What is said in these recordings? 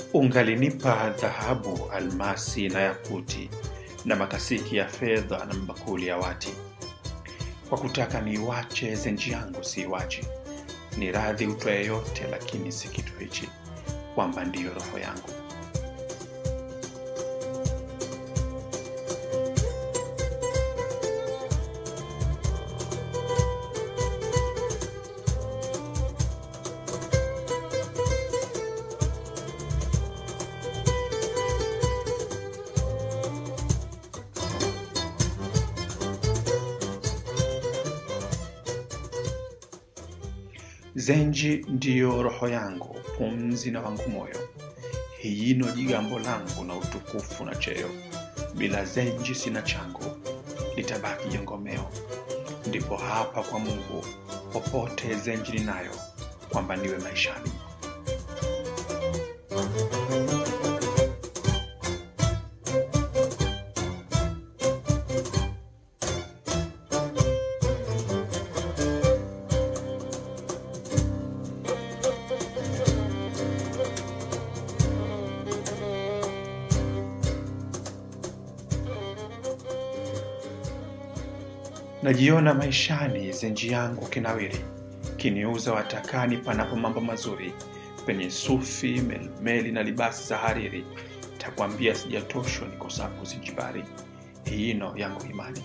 ungalinipa dhahabu, almasi na yakuti na makasiki ya fedha na mabakuli ya wati, kwa kutaka niiwache zenji yangu siiwachi. Ni radhi utwaye yote, lakini si kitu hichi, kwamba ndiyo roho yangu. Zenji ndiyo roho yangu, pumzi na wangu moyo, hiyino jigambo langu na utukufu na cheo. Bila zenji sina changu, litabaki jongomeo. Ndipo hapa kwa Mungu, popote zenji ninayo, kwamba niwe maishani. Najiona maishani, zenji yangu kinawiri, kiniuza watakani panapo mambo mazuri, penye sufi, melmeli na libasi za hariri. Takwambia sijatoshwa nikosapo Zinjibari, hiyino yangu imani.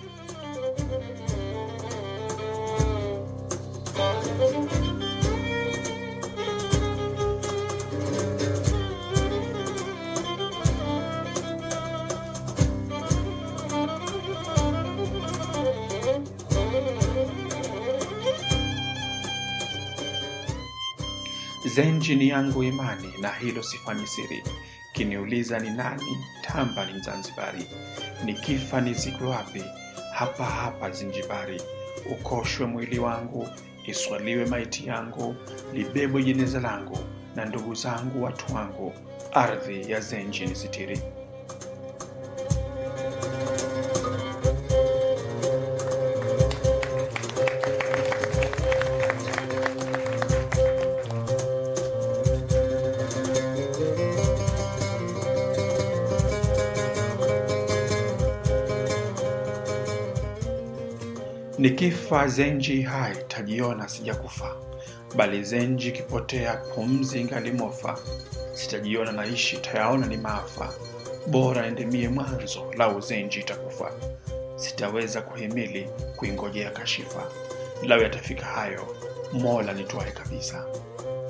Zenji ni yangu imani, na hilo sifanyi siri. Kiniuliza ni nani, tamba ni Mzanzibari. Nikifa nizikwe wapi? Hapa hapa Zinjibari. Ukoshwe mwili wangu, iswaliwe maiti yangu, libebwe jeneza langu, na ndugu zangu watu wangu, ardhi ya Zenji ni sitiri. Nikifa Zenji hai, tajiona sijakufa, bali Zenji kipotea, pumzi ngalimofa. Sitajiona naishi, tayaona ni maafa. Bora endemie mwanzo, lau Zenji itakufa. Sitaweza kuhimili kuingojea kashifa, lau yatafika hayo, Mola nitwae kabisa.